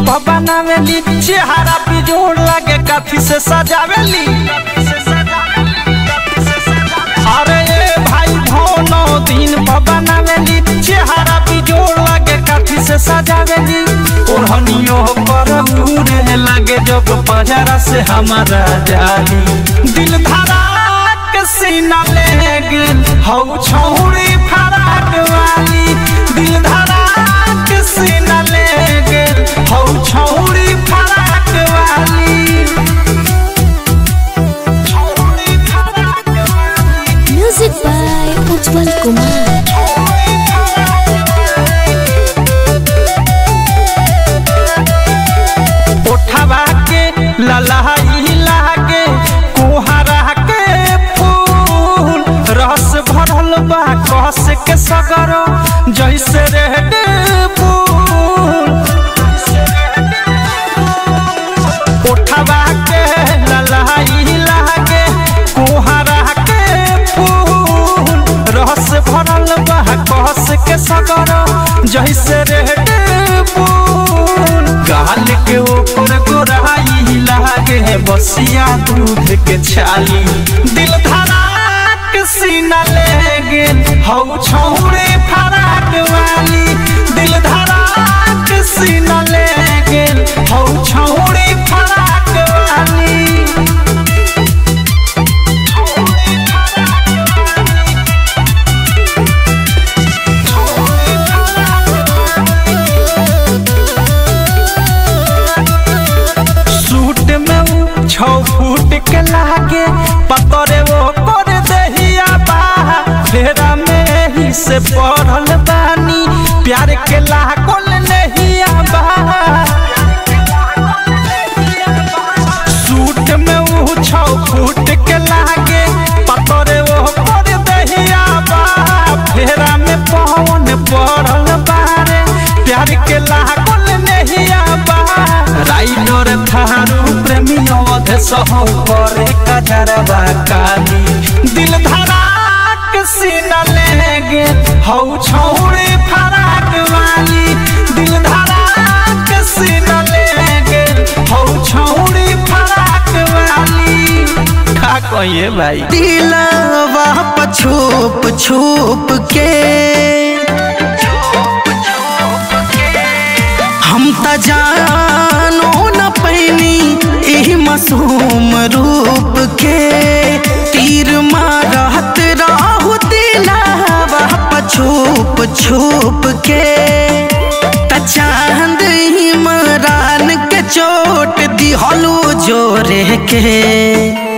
पर बनावेली चेहरा पे जोड़ लगे काफी से सजावेली अरे ए भाई भौनो दिन पर बनावेली चेहरा पे जोड़ लगे काफी से सजावेली ओढ़नियो पर पूरे लगे जब पजरा से हमारा जाली दिल धड़ाक सीना ले गेल हौ छौड़ी फराक वाली दिल धड़ाक सीना ले गेल हौ छौड़ी फराक वाली छौड़ी फराक वाली म्यूजिक बाय उज्जवल कुमार उठवा के ललहाई लागे कोहरा के फूल रस भरल बा कस के सगर जैसे रेड फूल उठवा के ललहाई लागे कोहरा के फूल रस भरल बा कस के सगर जैसे रेड फूल गाल के ऊपर गोराई लागे बसिया दूध के छाली दिल धड़ाक सीना ले गेल हौ छौड़े फराक वाली दिल धड़ाक सीना ले गेल हौ छौड़े फराक वाली सूट में ऊ छौ फूट के लागे पतरे वो कर दहिया बा फेरा में ही से पढ़ल बानी प्यार के लागल नहिया बा सूट में ऊ छौ फूट के लागे पतरे वो कर दहिया बा फेरा में पवन पढ़ल बारे प्यार के लागल नहिया बा राइडर थारू प्रेमी अवध सहौ करे कजरवा काली दिल धड़ाक सीना ले गे हौ छौड़े फराक वाली दिल धड़ाक सीना ले गे हौ छौड़े फराक वाली का कहिए भाई दिलवा पर छुप छुप के हम त जानो न पैनी एही मासूम रूप के तीर मारत राहु दिलवा पर छुप छुप के त चांद इमरान के चोट दिहलो जोरे के